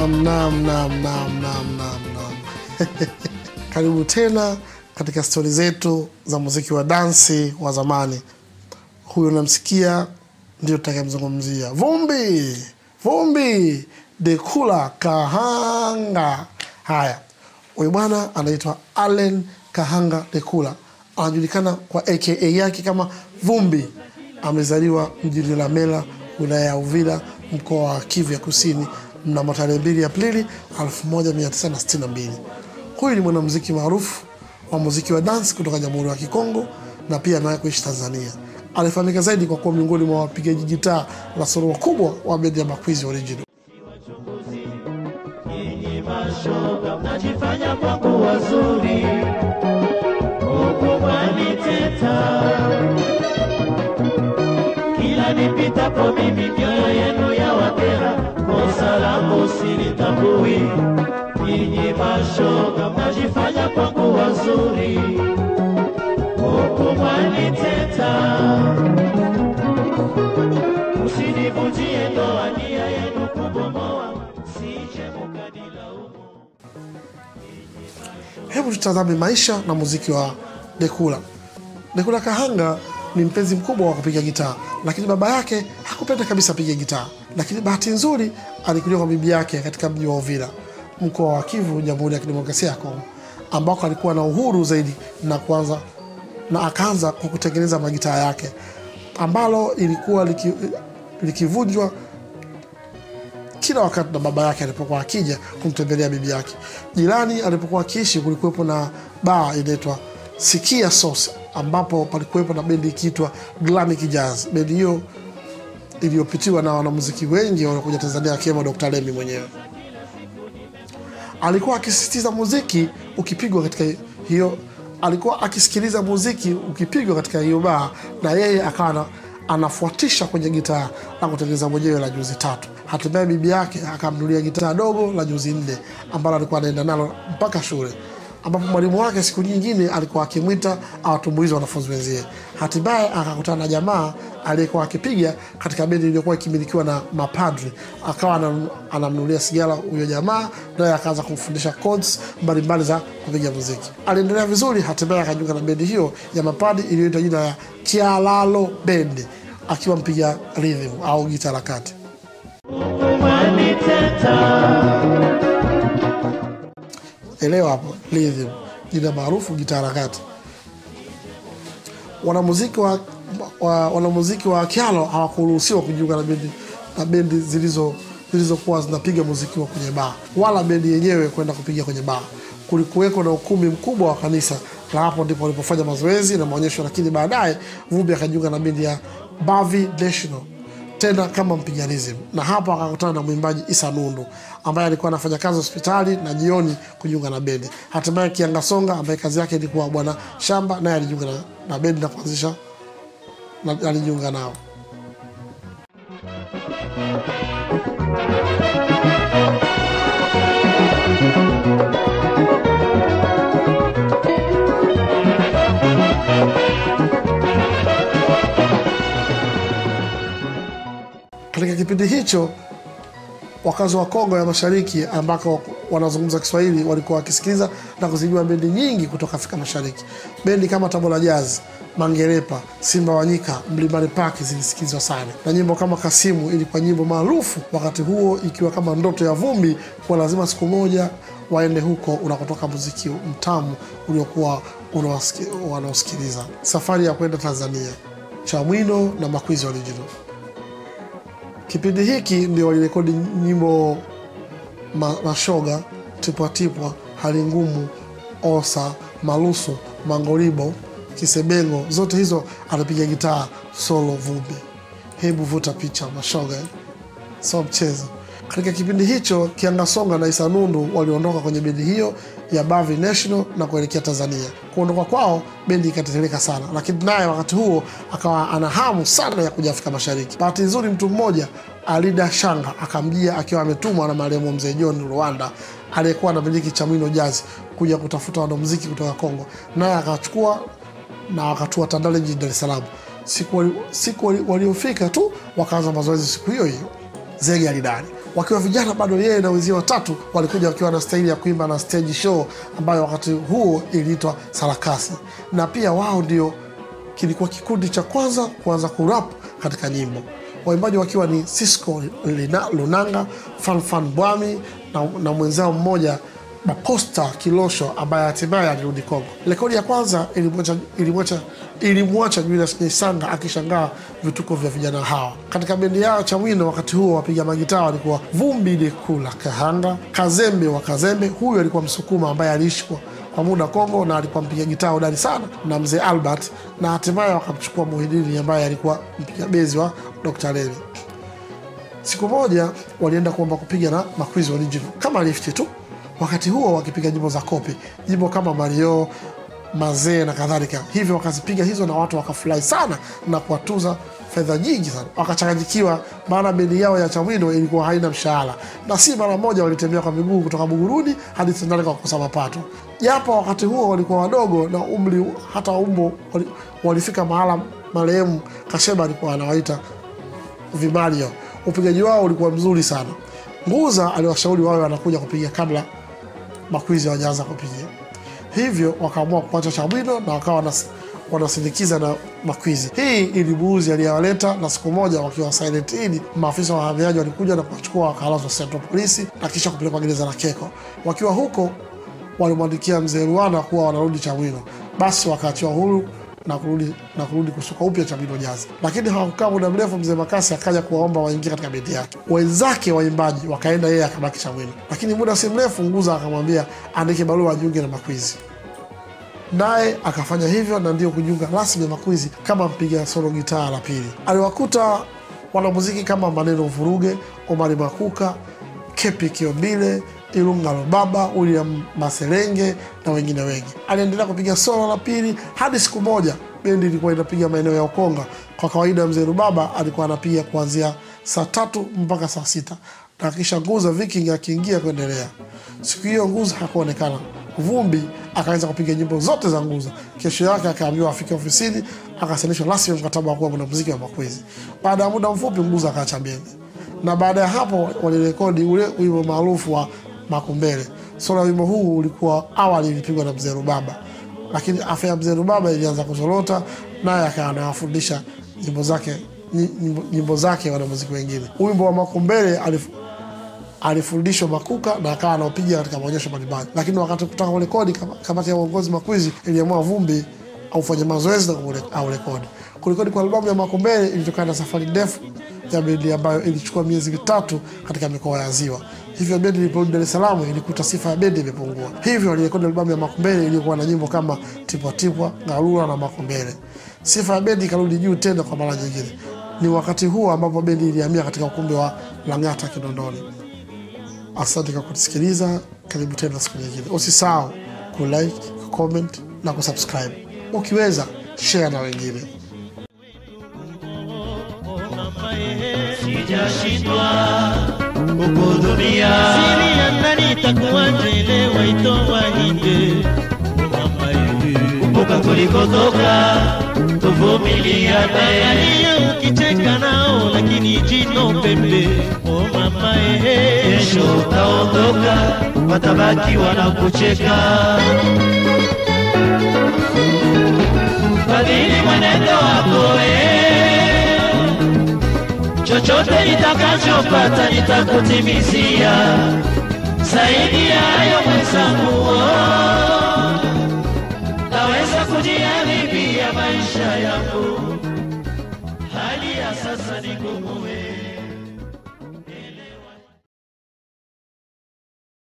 Naam, naam, naam, naam, naam, naam, naam. Karibu tena katika stori zetu za muziki wa dansi wa zamani. Huyo unamsikia ndio tutakayemzungumzia, Vumbi Vumbi Dekula Kahanga. Haya, huyu bwana anaitwa Allen Kahanga Dekula, anajulikana kwa aka yake kama Vumbi. Amezaliwa mjini Lamela, wilaya ya Uvira, mkoa wa Kivu ya Kusini mnamo tarehe 2 Aprili 1962. Huyu ni mwanamuziki maarufu wa muziki wa dance kutoka Jamhuri ya Kikongo na pia amewahi kuishi Tanzania. Alifahamika zaidi kwa kuwa miongoni mwa wapigaji gitaa la solo wakubwa wa bendi ya Makwizi Original. Nyinyi mashoga mnajifanya kwangu wazuri, huku mwaniteta. Kila nipitapo mimi mioyo yenu ya wakera, kosa langu silitambui. Nyinyi mashoga mnajifanya kwangu wazuri, huku mwaniteta. Usinivunjie ndoa, nia yenu kubomoa, sije mukadilaumu. Hebu tutazame maisha na muziki wa Dekula. Dekula Kahanga ni mpenzi mkubwa wa kupiga gitaa, lakini baba yake hakupenda kabisa apige gitaa. Lakini bahati nzuri alikulia kwa bibi yake katika mji wa Uvira, mkoa wa Kivu, Jamhuri ya Kidemokrasia ya Kongo, ambako alikuwa na uhuru zaidi na kuanza na akaanza kwa kutengeneza magitaa yake ambalo ilikuwa liki, likivunjwa kila wakati na baba yake alipokuwa akija kumtembelea bibi yake. Jirani alipokuwa akiishi kulikuwepo na baa inaitwa Sikia Sauce, ambapo palikuwepo na bendi ikiitwa Glamic Jazz. Bendi hiyo iliyopitiwa na wanamuziki wengi waliokuja Tanzania akiwemo Dr. Lemi mwenyewe. Alikuwa akisisitiza muziki ukipigwa katika hiyo, alikuwa akisikiliza muziki ukipigwa katika hiyo baa, na yeye akawa ana- anafuatisha kwenye gitaa na kutengeneza mwenyewe la juzi tatu. Hatimaye bibi yake akamnulia gitaa dogo la juzi nne ambalo alikuwa anaenda nalo mpaka shule ambapo mwalimu wake siku nyingine alikuwa akimwita awatumbuize wanafunzi wenzie. Hatimaye akakutana na jamaa aliyekuwa akipiga katika bendi iliyokuwa ikimilikiwa na mapadri, akawa anam- anamnulia sigara huyo jamaa, naye akaanza kumfundisha chords mbalimbali za kupiga muziki. Aliendelea vizuri, hatimaye akajiunga na bendi hiyo ya mapadri iliyoitwa jina ya Kialalo Bendi, akiwa mpiga rhythm au gita la kati. Elewa hapo, rhythm, jina maarufu gita harakati. Wanamuziki wa, wa, wanamuziki wa Kyalo hawakuruhusiwa kujiunga na bendi na bendi zilizo zilizokuwa zinapiga muziki wa kwenye baa, wala bendi yenyewe kwenda kupiga kwenye baa. Kulikuweko na ukumbi mkubwa wa kanisa, na hapo ndipo walipofanya mazoezi na maonyesho. Lakini baadaye Vumbi akajiunga na bendi ya Bavi National tena kama mpiga rhythm, na hapo akakutana na mwimbaji Isa Nundu ambaye alikuwa anafanya kazi hospitali na jioni kujiunga na bendi. Hatimaye Kianga Songa ambaye kazi yake ilikuwa bwana shamba, naye alijiunga na, na bendi na kuanzisha na, alijiunga nao. Katika kipindi hicho wakazi wa Kongo ya Mashariki ambako wanazungumza Kiswahili walikuwa wakisikiliza na kuzijua bendi nyingi kutoka Afrika Mashariki. Bendi kama Tabora Jazz, Mangerepa, Simba Wanyika, Mlimani Park zilisikizwa sana, na nyimbo kama Kasimu ilikuwa nyimbo maarufu wakati huo, ikiwa kama ndoto ya Vumbi kuwa lazima siku moja waende huko unakotoka muziki mtamu uliokuwa unawasiki- wanaosikiliza. Safari ya kwenda Tanzania, Chamwino na Makwizi Original. Kipindi hiki ndio walirekodi nyimbo ma, Mashoga, Tipwatipwa, Hali Ngumu, Osa, Malusu, Mangoribo, Kisebengo, zote hizo anapiga gitaa solo Vumbi. Hebu vuta picha Mashoga, eh? sio mchezo. Katika kipindi hicho Kiangasonga na Isa Nundu waliondoka kwenye bendi hiyo ya Bavi National na kuelekea Tanzania. Kuondoka kwao bendi ikatetereka sana, lakini naye wakati huo akawa ana hamu sana ya kuja Afrika Mashariki. Bahati nzuri, mtu mmoja Alida Shanga akamjia akiwa ametumwa na marehemu mzee John Rwanda aliyekuwa anamiliki Chamwino Jazz kuja kutafuta wanamuziki kutoka Kongo, naye akachukua na wakatua Tandale jijini Dar es Salaam. Siku wali- siku wali- waliofika tu wakaanza mazoezi siku hiyo hiyo. Zege alidani wakiwa vijana bado, yeye na wenzie watatu walikuja wakiwa na staili ya kuimba na stage show ambayo wakati huo iliitwa sarakasi, na pia wao ndio kilikuwa kikundi cha kwanza kuanza kurap katika nyimbo, waimbaji wakiwa ni Cisco Lina- Lunanga, Fanfan Bwami na, na mwenzao mmoja Maposta Kilosho ambaye hatimaye alirudi Kongo. Rekodi ya kwanza ilimwacha ilimwacha ilimwacha Julius Nyaisanga akishangaa vituko vya vijana hawa. Katika bendi yao Chamwino wakati huo wapiga magitaa walikuwa Vumbi Dekula Kahanga, Kazembe wa Kazembe, huyu alikuwa Msukuma ambaye aliishi kwa kwa muda Kongo na alikuwa mpiga gitaa hodari sana na mzee Albert, na hatimaye wakamchukua Muhidini ambaye alikuwa mpiga bezi wa Dr. Levi. Siku moja walienda kuomba kupiga na Makwizi Original kama lifti tu, wakati huo wakipiga nyimbo za kopi, nyimbo kama Mario mazee na kadhalika. Hivyo wakazipiga hizo na watu wakafurahi sana na kuwatuza fedha nyingi sana, wakachanganyikiwa, maana bendi yao ya Chamwino ilikuwa haina mshahara, na si mara moja walitembea kwa miguu kutoka Buguruni hadi Tandale kwa kukosa mapato. Japo wakati huo walikuwa wadogo na umri hata umbo wali, walifika mahala marehemu Kasheba alikuwa anawaita vimario. Upigaji wao ulikuwa mzuri sana. Nguza aliwashauri wawe wanakuja kupiga kabla Makwizi hawajaanza kupiga, hivyo wakaamua kuacha Chamwino na wakawa wanas- wanasindikiza na Makwizi. Hii ilibuuzi aliyewaleta, na siku moja wakiwa Silent Inn, maafisa wa wahamiaji walikuja na kuwachukua wakalazwa Central Polisi na kisha kupelekwa gereza la Keko. Wakiwa huko walimwandikia mzee Ruana kuwa wanarudi Chamwino, basi wakaachiwa huru na kurudi na kurudi kusuka upya Chamwino Jazz. Lakini hawakukaa muda mrefu, mzee Makasi akaja kuwaomba waingie katika bendi yake. Wenzake waimbaji wakaenda, yeye akabaki Chamwino. Lakini muda si mrefu, Nguza akamwambia andike barua ajiunge na Makwizi, naye akafanya hivyo na ndio kujiunga rasmi na Makwizi kama mpiga solo gitaa la pili. Aliwakuta wanamuziki kama Maneno Vuruge, Omari Makuka, Kepi Kiombile, Ilunga Lobaba, William Maserenge na wengine wengi. Aliendelea kupiga solo la pili hadi siku moja bendi ilikuwa inapiga maeneo ya Ukonga. Kwa kawaida mzee Rubaba alikuwa anapiga kuanzia saa tatu mpaka saa sita na kisha Nguza Viking akiingia kuendelea. Siku hiyo Nguza hakuonekana. Vumbi akaanza kupiga nyimbo zote za Nguza. Kesho yake akaambiwa afike ofisini, akasainishwa rasmi mkataba wa kuwa mwanamuziki wa Makwezi. Baada ya muda mfupi, Nguza akaacha bendi, na baada ya hapo walirekodi ule wimbo maarufu wa Makumbele. Solo ya wimbo huu ulikuwa awali ilipigwa na mzee Rubaba, lakini afya ya mzee Rubaba ilianza kuzorota, naye akawa anawafundisha nyimbo zake nyimbo, nyimbo zake wanamuziki wengine. Wimbo wa Makumbele alif, alifundishwa Makuka na akawa anaopiga katika maonyesho mbalimbali, lakini wakati kutaka kurekodi, kama- kamati ya uongozi Makwizi iliamua Vumbi aufanye mazoezi na kuure- aurekodi. Kurekodi kwa albamu ya Makumbele ilitokana na safari ndefu ya bendi ambayo ilichukua miezi mitatu katika mikoa ya Ziwa. Hivyo bendi iliporudi Dar es Salaam ilikuta sifa ya bendi imepungua, hivyo walirekodi albamu ya Makumbele iliyokuwa na nyimbo kama Tipwatipwa, Garura na Makumbele. Sifa ya bendi ikarudi juu tena kwa mara nyingine. Ni wakati huo ambapo bendi ilihamia katika ukumbi wa Lang'ata Kinondoni. Asante kwa kutusikiliza. Karibu tena siku nyingine. Usisahau kulike, kucomment na kusubscribe. Ukiweza share na wengine. sijashindwa kukuhudumia siri ya ndani itakuwaje leo itoa nje mama yewe kumbuka tulikotoka tuvumiliane angalia ukicheka nao lakini jino pembe o mama ehe kesho utaondoka watabaki wanakucheka badili mwenendo wako eh. chochote nitakachopata nitakutimizia zaidi ya hayo mwenzangu oh. naweza kujiharibia maisha yangu hali ya sasa ni ngumu eh.